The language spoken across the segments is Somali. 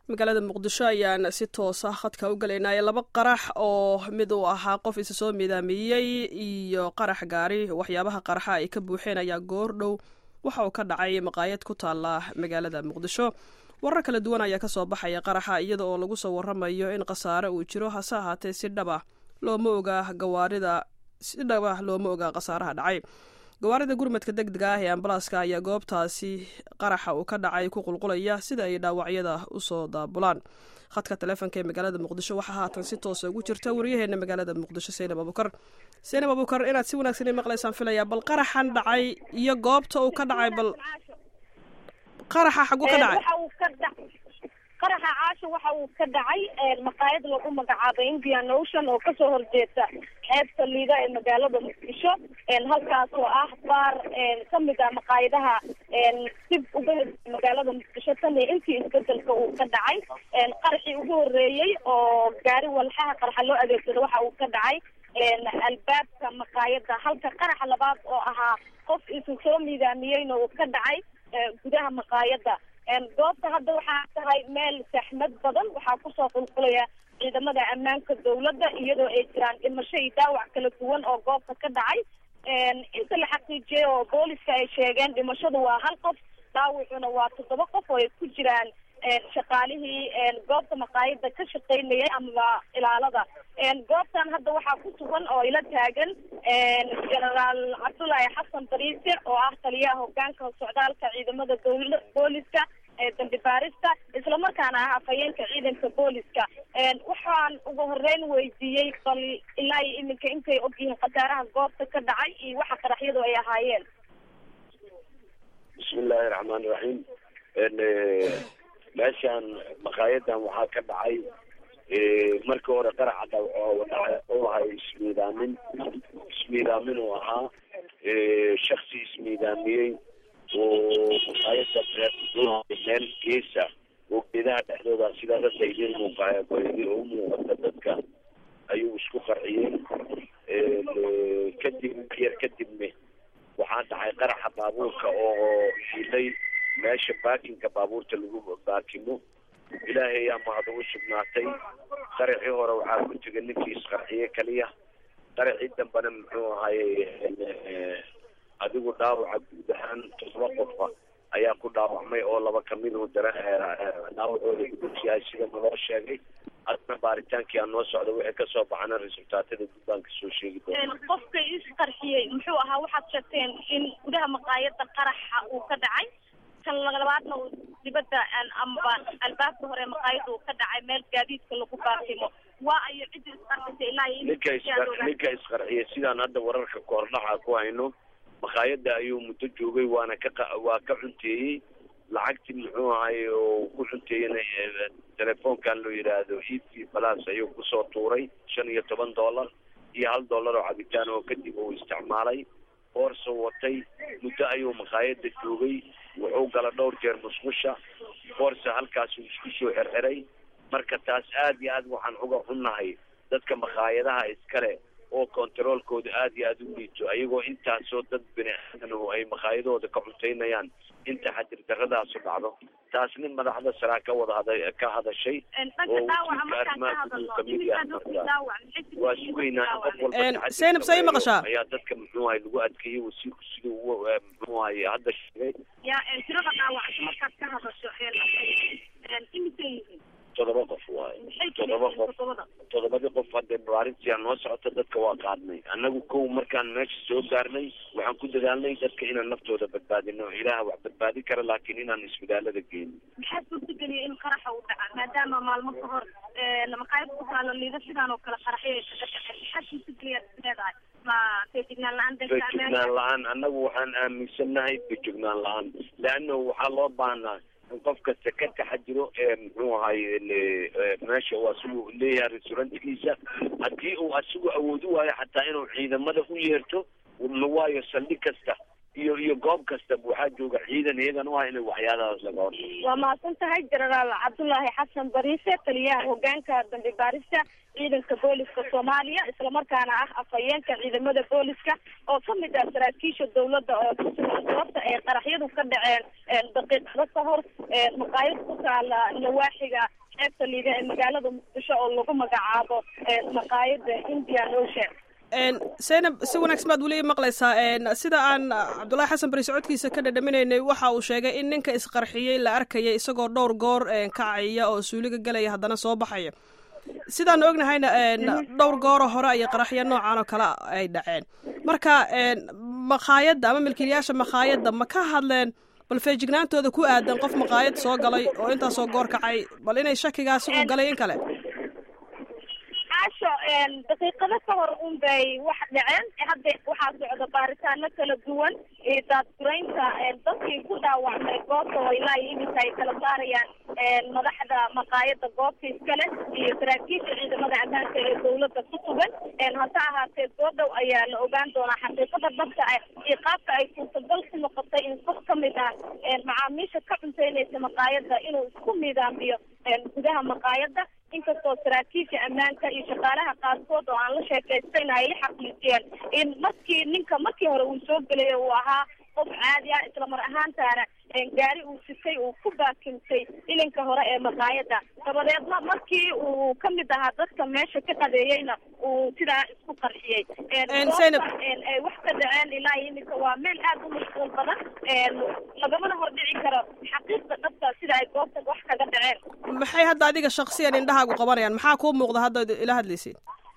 magaalada muqdisho ayaan si toosa khadka u galaynay laba qarax oo mid uu ahaa qof isa soo midaamiyey iyo qarax gaari waxyaabaha qaraxa ay ka buuxeen ayaa goor dhow waxa uu ka dhacay maqaayad ku taala magaalada muqdisho warar kala duwan ayaa kasoo baxaya qaraxa iyada oo lagu soo waramayo in khasaare uu jiro hase ahaatee si dhaba looma oga gawaarida si dhaba looma oga khasaaraha dhacay gawaarida gurmadka deg dega ah ee ambalaaska ayaa goobtaasi qaraxa uu ka dhacay ku qulqulaya sida ay dhaawacyada usoo daabulaan khadka taleefonka ee magaalada muqdisho waxaa haatan si toosa ugu jirta waryaheena magaalada muqdisho seynab abukar seynab abukar inaad si wanaagsan i maqlaysaan filaya bal qaraxan dhacay iyo goobta uu ka dhacay bal qaraxa xagu ka dhacay qaraxa caasha waxa uu ka dhacay maqaayad lagu magacaabay indian ocean oo kasoo horjeeda xeebta liida ee magaalada muqdisho halkaas oo ah baar kamid ah maqaayadaha dib uga magaalada muqdisho tan iyo intii isbedelka uu ka dhacay qaraxii ugu horeeyey oo gaari walxaha qaraxa loo adeegsado waxa uu ka dhacay albaabka maqaayada halka qaraxa labaad oo ahaa qof isu soo miidaamiyeyna uu ka dhacay gudaha maqaayada goobta hadda waxaa tahay meel saxmad badan waxaa kusoo qulqulaya ciidamada ammaanka dawladda iyadoo ay jiraan dhimasho iyo dhaawac kala duwan oo goobta ka dhacay inta la xaqiijiyay oo booliska ay sheegeen dhimashadu waa hal qof dhaawacuna waa toddoba qof oo ay ku jiraan shaqaalihii goobta maqaayada ka shaqaynayay amaba ilaalada goobtan hadda waxaa ku sugan oo ila taagan genaraal cabdullaahi xasan bariise oo ah taliyaha hogaanka socdaalka ciidamada dawla booliska ee dambi baarista islamarkaana ah afhayeenka ciidanka booliska waxaan ugu horeyn weydiiyey bal ilaa iyo iminka intay ogyihiin khasaaraha goobta ka dhacay iyo waxa qaraxyadu ay ahaayeen bismillahi raxmaan raxiim meeshaan maqaayadan waxaa ka dhacay markii hore qaraxa u ahay ismiidaamin ismiidaamin uu ahaa shaksi ismiidaamiyey oo maqaayada meel geesa oo geedaha dhexdooda sidaa dadka idin muuqaaya u muuqata dadka ayuu isku qarciyey kadib yar kadibna waxaa dhacay qaraxa baabuurka oo hilay meesha baakinka baabuurta lagu baakimo ilaahay yaa mahada u sugnaatay qaraxii hore waxaa ku tegay ninkii isqarxiye kaliya qaraxii dambena muxuu ahaye adigu dhaawaca guud ahaan todoba qofa ayaa ku dhaawacmay oo laba kamiduu dara dhaawacooda gudubsiyahay sida naloo sheegay adna baaritaankii aan noo socda wixii kasoo baxana resultaatada guddaan kasoo sheegi doona qofka isqarxiyey muxuu ahaa waxaad sheegteen in gudaha maqaayada qaraxa uu ka dhacay kan labaadna uu dibadda amaba albaabka hore maqaayada uu ka dhacay meel gaadiidka lagu baatimo waa ayo cidda isqarxisay ilaa ninka isqar ninka isqarxiyay sidaan hadda wararka koordhaca ku hayno maqaayada ayuu muddo joogay waana ka waa ka cunteeyey lacagtii muxuu ahay oo ku cunteeyena telefoonkan loo yidhaahdo e t balas ayuu kusoo tuuray shan iyo toban dollar iyo hal dollar oo cabitaan oo kadib uu isticmaalay boorsa watay muddo ayuu maqaayada joogay wuxuu gala dhowr jeer musqusha boorsa halkaasuu isku soo xirxiray marka taas aad iyo aad waxaan uga xunnahay dadka maqaayadaha iskale oo kontaroolkooda aad iyo aada u liito ayagoo intaasoo dad bini aadan oo ay maqaayadooda ka cuntaynayaan inta xadir daradaasu dhacdo taasni madaxda saraa ka wada hada ka hadashay oo wasiirka arrimaha guduhu kamid yahay marka waa sugaynaa in qof walba Zainab, say maqashaa? ayaa dadka muxuu ahay lagu adkeeyey wasiirku siduu u muxuu ahay hadda sheegay yaa tirada dhaawacso markaad ka hadasho imise yihiin todoba qof waaye maxay todoba qof todobada todobadii qof hadda baarintiyaa noo socota dadka waa qaadnay annagu kow markaan meesha soo gaarnay waxaan ku dadaalnay dadka inaan naftooda badbaadino ilaah wax badbaadi kara laakiin inaan isbitaalada geyno maxaa suurtageliyay in qaraxa uu dhaca maadaama maalmo ka hor maqaayad ku taalo liida sidaan oo kale qaraxyo ay kaga dhaceen maxaa suurtageliyaad is leedahay ma feejignaan la-aan dadka feejignaan la-aan annagu waxaan aaminsannahay feejignaan la-aan leanno waxaa loo baahnaa in qof kasta ka taxadiro ee muxuu ahay meesha uu asigu leeyahay restaurantigiisa haddii uu asigu awoodi waayo xataa inuu ciidamada u yeerto waayo saldhig kasta iyo iyo goob kasta waxaa jooga ciidan iyagan u ah inay waxyaalahaas laga hor waa mahadsan tahay jenaraal cabdullaahi xasan bariise taliyaha hogaanka dambi baarista ciidanka booliska soomaaliya islamarkaana ah afhayeenka ciidamada booliska oo kamid ah saraakiisha dawladda oo kusugan goobta ay qaraxyadu ka dhaceen daqiiqado ka hor maqaayad ku taala nawaaxiga xeebta liida ee magaalada muqdisho oo lagu magacaabo maqaayada indian ocean zaynab si wanaagsan baad weli maqlaysaa sida aan cabdullaahi xasan bari socodkiisa ka dhadhaminaynay waxa uu sheegay in ninka isqarxiyey la arkayay isagoo dhowr goor kacaya oo suuliga galaya haddana soo baxaya sidaan ognahayna dhowr gooro hore ayay qaraxyo noocan oo kale ay dhaceen marka maqaayadda ama milkiilayaasha maqaayadda ma ka hadleen bal feejignaantooda ku aadan qof maqaayad soo galay oo intaasoo goor kacay bal inay shakigaasi uu galay in kale caasho daqiiqado ka hor un bay wax dhaceen hadda waxaa socda baaritaano kala duwan iyo daadguraynta dadkii ku dhaawacmay goobta oo ilaa iyo iminka ay kala saarayaan madaxda maqaayada goobta iskale iyo saraakiisha ciidamada ammaanka ee dawladda ku sugan hase ahaatee soo dhow ayaa la ogaan doonaa xaqiiqada dhabta ah iyo qaabka ay suurtagal ku noqotay in qof ka mid ah macaamiisha ka cunteynaysa maqaayada inuu isku miidaamiyo gudaha maqaayada inkastoo saraakiisha ammaanka iyo shaqaalaha qaarkood oo aan la sheekaystayna ay xaqiijiyeen in markii ninka markii hore uu soo gelay uu ahaa qof caadi ah islamar ahaantaana gaari uu sitay uu ku baakimtay ilinka hore ee maqaayada dabadeedna markii uu kamid ahaa dadka meesha ka qadeeyeyna uu sidaa isku qarxiyey ay wax ka dhaceen ilaa iminka waa meel aad u mashquul badan lagamana hordhici karo xaqiiqda dhabta sida ay goobta wax kaga dhaceen maxay hadda adiga shaksiyan indhahaagu qabanayaan maxaa kuu muuqda hadda ila hadlaysid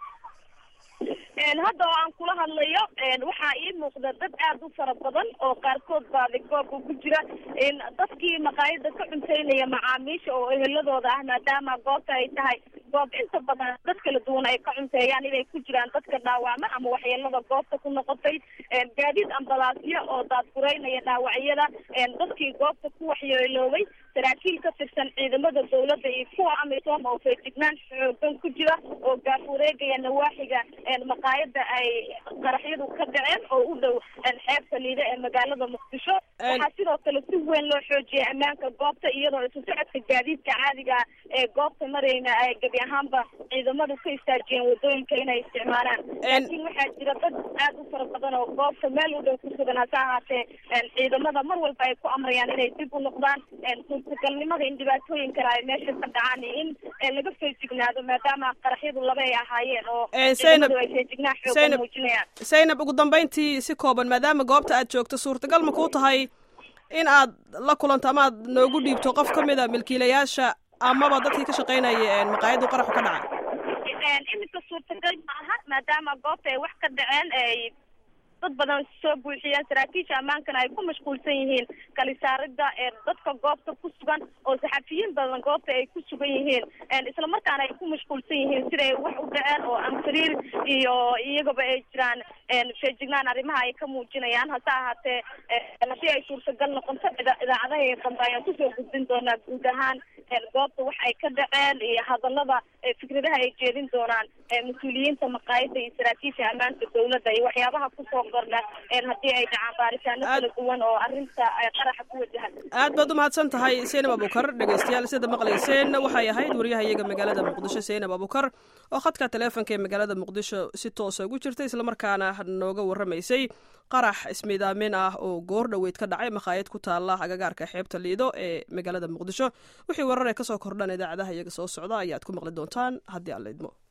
hadda oo aan kula hadlayo waxaa ii muuqda dad aad u fara badan oo qaarkood baadi goobka ku jira dadkii maqaayada ka cunteynaya macaamiisha oo eheladooda ah maadaama goobta ay tahay goob inta badan dad kala duwan ay ka cunteeyaan inay ku jiraan dadka dhaawacma ama waxyeelada goobta ku noqotay gaadiid ambalaasyo oo daadgureynaya dhaawacyada dadkii goobta ku waxyeeloobay saraakiil ka tirsan ciidamada dawladda iyo kuwa amisom oo feejignaan xoogan ku jira oo gaafureegaya nawaaxiga maqaayada ay qaraxyadu ka dhaceen oo u dhow xeebta liida ee magaalada muqdisho waxaa sidoo kale si weyn loo xoojiyay ammaanka goobta iyadoo isu socodka gaadiidka caadiga ee goobta marayna ay gebi ahaanba ciidamadu ka istaajiyeen wadooyinka inay isticmaalaan laakiin waxaa jira dad aad u fara badan oo goobta meel u dhow ku sugan hase ahaatee ciidamada mar walba ay ku amrayaan inay dib u noqdaan suurtagalnimada in dhibaatooyin kale ay meesha ka dhacaan iyo in laga feejignaado maadaama qaraxyadu laba ay ahaayeen oo ciidamadu ay feejignaan xoogan muujinayaan zaynab ugu dambeyntii si kooban maadaama goobta aad joogto suurtagal ma kuu tahay in aad la kulanto ama aad noogu dhiibto qof ka mid a milkiilayaasha amaba dadkii ka shaqaynaya maqaayaddu qaraxu ka dhacay iminka suurtagal ma aha maadaama goobta ay wax ka dhaceen ay dad badan soo buuxiyeen saraakiisha ammaankana ay ku mashquulsan yihiin kalisaaridda dadka goobta ku sugan oo saxafiyiin badan goobta ay ku sugan yihiin islamarkaana ay ku mashquulsan yihiin siday wax u dhaceen oo amfariir iyo iyagaba ay jiraan feejignaan arrimaha ay ka muujinayaan hase ahaatee haddii ay suurtagal noqonto idaacadaha dambe ayaan kusoo gudbin doonaa guud ahaan goobta wax ay ka dhaceen iyo hadalada fikradaha ay jeedin doonaan mas-uuliyiinta maqaayada iyo saraakiisha ammaanka dawladda iyo waxyaabaha kusoo kordha haddii ay dhacaan baaritaano kala duwan oo arrinta qaraxa ku wajahan aad baad umahadsan tahay seynab abukar dhegeystayaal sida maqlayseen waxay ahayd wariyaha iyaga magaalada muqdisho seynab abukar oo khadka taleefonka ee magaalada muqdisho si toosa ugu jirta islamarkaana nooga warramaysay qarax ismiidaamin ah oo goor dhoweyd ka dhacay makhaayad ku taala agagaarka xeebta liido ee magaalada muqdisho wixii warar ee kasoo kordhan idaacadaha iyaga soo socda ayaad ku maqli doontaan haddii aan la idmo